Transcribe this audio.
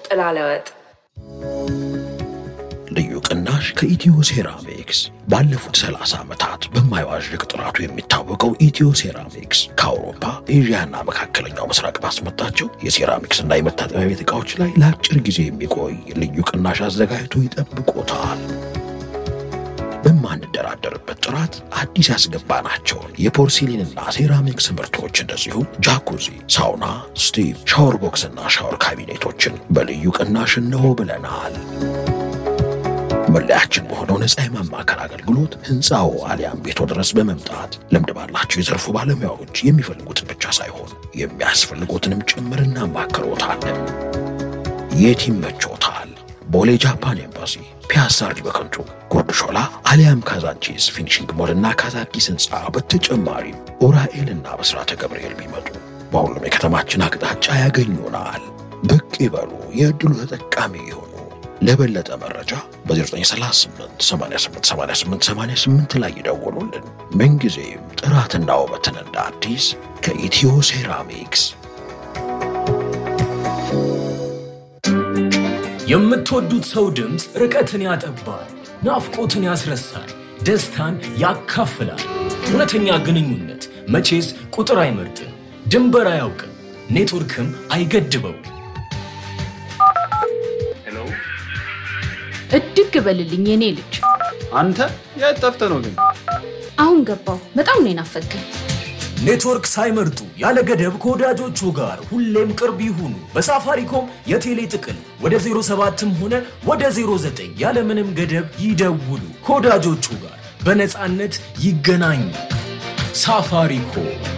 ጥላለወጥ ልዩ ቅናሽ ከኢትዮ ሴራሚክስ ባለፉት 30 ዓመታት በማይዋዥቅ ጥራቱ የሚታወቀው ኢትዮ ሴራሚክስ ከአውሮፓ ኤዥያና መካከለኛው ምስራቅ ባስመጣቸው የሴራሚክስ እና የመታጠቢያ ቤት ዕቃዎች ላይ ለአጭር ጊዜ የሚቆይ ልዩ ቅናሽ አዘጋጅቶ ይጠብቆታል። በማንደራደርበት ጥራት አዲስ ያስገባናቸውን የፖርሲሊንና ሴራሚክስ ምርቶች እንደዚሁም ጃኩዚ፣ ሳውና፣ ስቲም፣ ሻወር ቦክስና ሻወር ካቢኔቶችን በልዩ ቅናሽ እንሆ ብለናል። መለያችን በሆነው ነፃ የማማከር አገልግሎት ህንፃው አሊያም ቤቶ ድረስ በመምጣት ልምድ ባላቸው የዘርፉ ባለሙያዎች የሚፈልጉትን ብቻ ሳይሆን የሚያስፈልጉትንም ጭምር እናማክሮታለን። የት ይመቾታል? ቦሌ ጃፓን ኤምባሲ፣ ፒያሳ አርዲ በከንቱ፣ ጉርድ ሾላ አሊያም ካዛንቺስ ፊኒሽንግ ሞልና ካዛንቺስ ህንፃ በተጨማሪም ኡራኤልና በስራተ ገብርኤል ቢመጡ በሁሉም የከተማችን አቅጣጫ ያገኙናል። ብቅ ይበሉ፣ የዕድሉ ተጠቃሚ ይሁኑ። ለበለጠ መረጃ በ0938 88 88 88 ላይ ይደውሉልን። ምንጊዜም ጥራትና ውበትን እንደ አዲስ ከኢትዮ ሴራሚክስ የምትወዱት ሰው ድምፅ ርቀትን ያጠባል፣ ናፍቆትን ያስረሳል፣ ደስታን ያካፍላል። እውነተኛ ግንኙነት መቼስ ቁጥር አይመርጥም፣ ድንበር አያውቅም፣ ኔትወርክም አይገድበው። እድግ በልልኝ የኔ ልጅ። አንተ የት ጠፍተህ ነው ግን? አሁን ገባው። በጣም ነው የናፈቀኝ። ኔትወርክ ሳይመርጡ ያለ ገደብ ከወዳጆቹ ጋር ሁሌም ቅርብ ይሁኑ። በሳፋሪኮም የቴሌ ጥቅል ወደ 07ም ሆነ ወደ 09 ያለምንም ገደብ ይደውሉ። ከወዳጆቹ ጋር በነፃነት ይገናኙ። ሳፋሪኮም